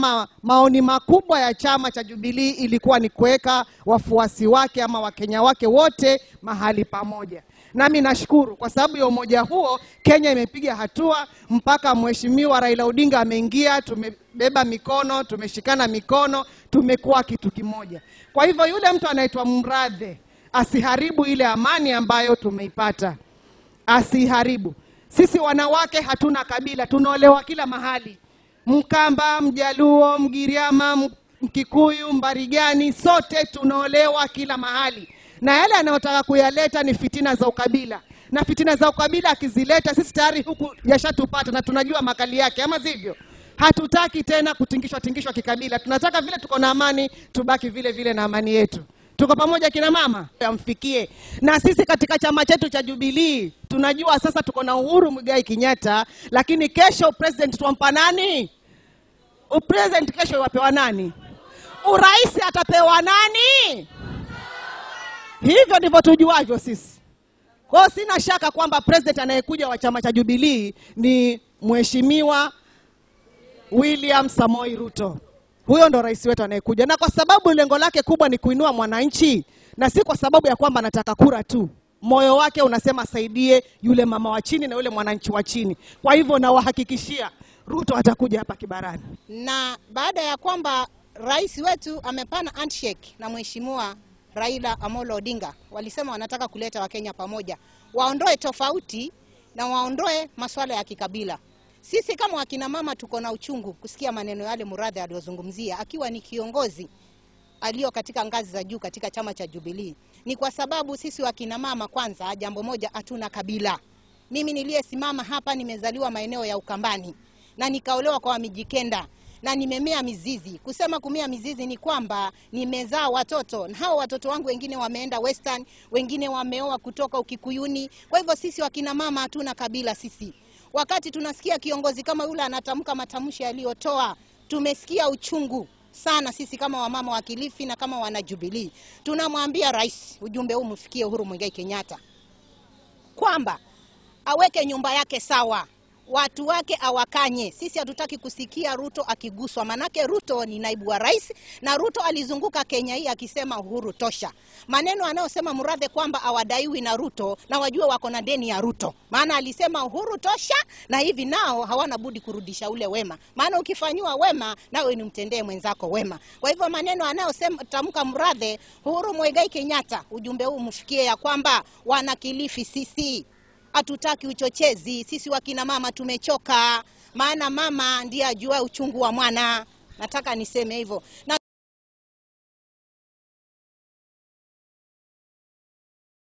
ama maoni makubwa ya chama cha Jubilee ilikuwa ni kuweka wafuasi wake ama Wakenya wake wote mahali pamoja. Nami nashukuru kwa sababu ya umoja huo, Kenya imepiga hatua mpaka Mheshimiwa Raila Odinga ameingia, tumebeba mikono, tumeshikana mikono, tumekuwa kitu kimoja. Kwa hivyo yule mtu anaitwa Mradhe asiharibu ile amani ambayo tumeipata, asiharibu. Sisi wanawake hatuna kabila, tunaolewa kila mahali, Mkamba, Mjaluo, Mgiriama, Mkikuyu, Mbarigani, sote tunaolewa kila mahali, na yale anayotaka kuyaleta ni fitina za ukabila, na fitina za ukabila akizileta, sisi tayari huku yashatupata na tunajua makali yake, ama sivyo? Hatutaki tena kutingishwa tingishwa kikabila, tunataka vile tuko na amani, tubaki vile vile na amani yetu. Tuko pamoja kina mama, amfikie na sisi katika chama chetu cha Jubilee. Tunajua sasa tuko na Uhuru Muigai Kenyatta, lakini kesho president twampa nani? Upresident kesho wapewa nani? Urais atapewa nani? Hivyo ndivyo tujuavyo sisi. Kwa hiyo sina shaka kwamba president anayekuja wa chama cha Jubilee ni Mheshimiwa William Samoi Ruto. Huyo ndo rais wetu anayekuja, na kwa sababu lengo lake kubwa ni kuinua mwananchi, na si kwa sababu ya kwamba anataka kura tu. Moyo wake unasema asaidie yule mama wa chini na yule mwananchi wa chini. Kwa hivyo nawahakikishia Ruto atakuja hapa Kibarani. na baada ya kwamba rais wetu amepana handshake na mheshimiwa Raila Amolo Odinga, walisema wanataka kuleta Wakenya pamoja, waondoe tofauti na waondoe masuala ya kikabila. Sisi kama wakina mama tuko na uchungu kusikia maneno yale Muradhi aliyozungumzia akiwa ni kiongozi aliyo katika ngazi za juu katika chama cha Jubilee. Ni kwa sababu sisi wakina mama, kwanza, jambo moja, hatuna kabila. Mimi niliyesimama hapa nimezaliwa maeneo ya Ukambani na nikaolewa kwa Wamijikenda na nimemea mizizi. Kusema kumea mizizi ni kwamba nimezaa watoto na hao watoto wangu wengine wameenda Western, wengine wameoa kutoka Ukikuyuni. Kwa hivyo sisi wakina mama hatuna kabila sisi. Wakati tunasikia kiongozi kama yule anatamka matamshi aliyotoa, tumesikia uchungu sana sisi kama wamama wa Kilifi na kama wana Jubilee. Tunamwambia rais, ujumbe huu mfikie Uhuru Muigai Kenyatta kwamba aweke nyumba yake sawa, watu wake awakanye. Sisi hatutaki kusikia Ruto akiguswa, manake Ruto ni naibu wa rais na Ruto alizunguka Kenya hii akisema Uhuru tosha. Maneno anayosema Murathe kwamba awadaiwi na Ruto na wajue wako na deni ya Ruto, maana alisema Uhuru tosha, na hivi nao hawana budi kurudisha ule wema, maana ukifanyiwa wema nawe ni mtendee mwenzako wema. Kwa hivyo maneno anayosema tamka Murathe, Uhuru Muigai Kenyatta, ujumbe huu mfikie ya kwamba wana Kilifi sisi hatutaki uchochezi. Sisi wakina mama tumechoka, maana mama ndiye ajua uchungu wa mwana. Nataka niseme hivyo na